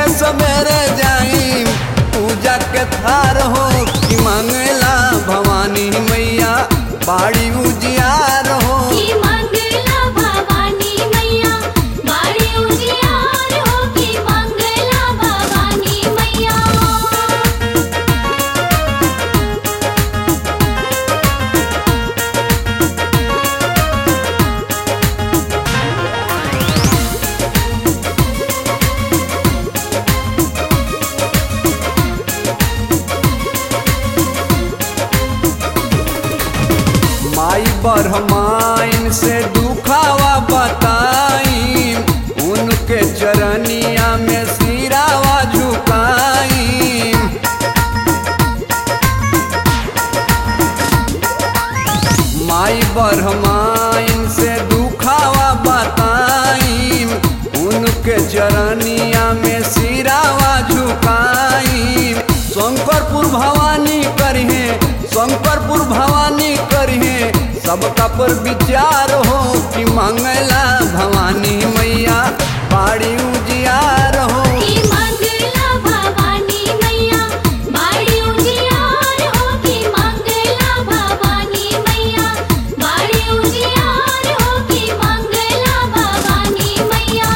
लेके सवेरे जाई पूजा के थार हो कि मंगला भवानी मैया बाड़ी उजियार हो की मंगला भवानी मैया बाड़ी उजियार हो की मंगला भवानी मैया माई बरहमाइन से दुखावा बताई उनके चरनिया में सिरावा झुकाई माई बरहमाइन से दुखावा बताई उनके चरनिया में सिरावा झुकाई शंकरपुर भवानी करिहे शंकरपुर भवानी करिहे सबका पर विचार हो कि मंगला भवानी मैया बाड़ी उजियार हो की मंगला भवानी मैया बाड़ी उजियार हो की मंगला भवानी मैया बाड़ी उजियार हो की मंगला भवानी मैया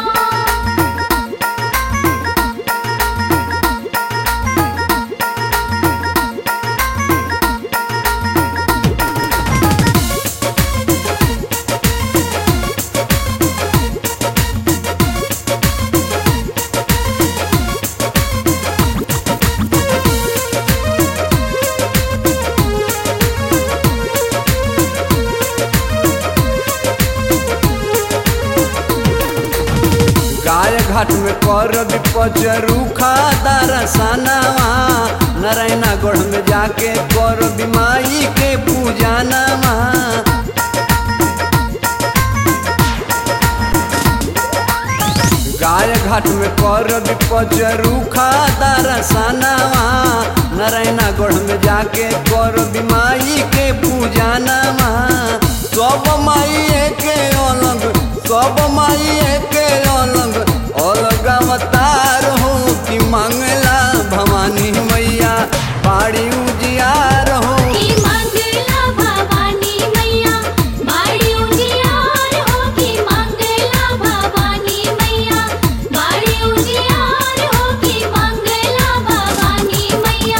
गाय घाट में कर विपच रूखा दरसनावा नारायणा गढ़ में जाके कर बिमाई के पूजा नामा गाय घाट में कर विपच रूखा दरसनावा नारायणा गढ़ में जाके कर बिमाई के पूजा नामा सब माई के अलग सब माई के अलग अलग अवतार हो कि मंगला भवानी मैया बाड़ी उजियार हो की मंगला भवानी मैया बाड़ी उजियार हो की मंगला भवानी मैया बाड़ी उजियार हो की मंगला भवानी मैया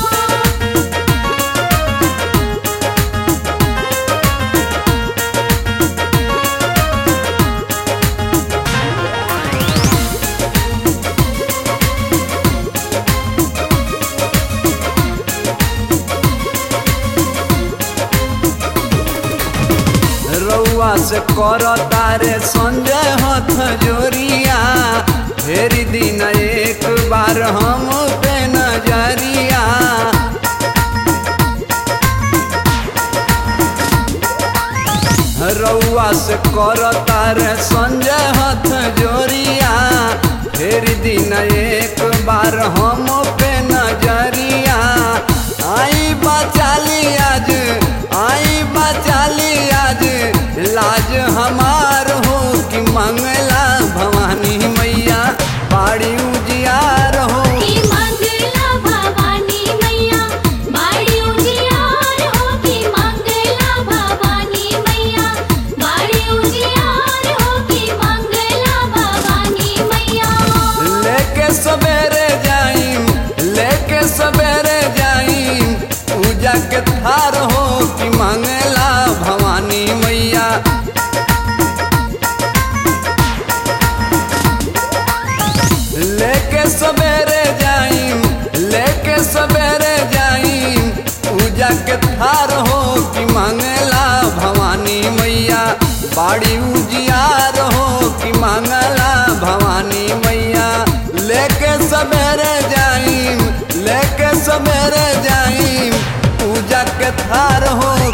रउआ से कर तारे संजय हथ जोरिया फेरी दिन एक बार हम पे नजरिया रउआ से कर तारे संजय हथ जोरिया फेरी दिन एक बार हम पे नजरिया आई बचाली आज आई बचाली आज लाज हमार हो कि मंगला भवानी मैया बाड़ी उजियार हो की मंगला भवानी मैया बाड़ी उजियार हो की मंगला भवानी मैया बाड़ी उजियार हो की मंगला भवानी मैया लेके सवेरे जाइम लेके सवेरे जाइम पूजा के थार हो कि मंगला भवानी मैया लेके सवेरे जाइम लेके सवेरे जाइम पूजा के थार हो कि मंगला भवानी मैया बाड़ी उजियार हो कि मंगला भवानी मैया लेके सवेरे जाइम लेके सवेरे जाइम पूजा के थार हो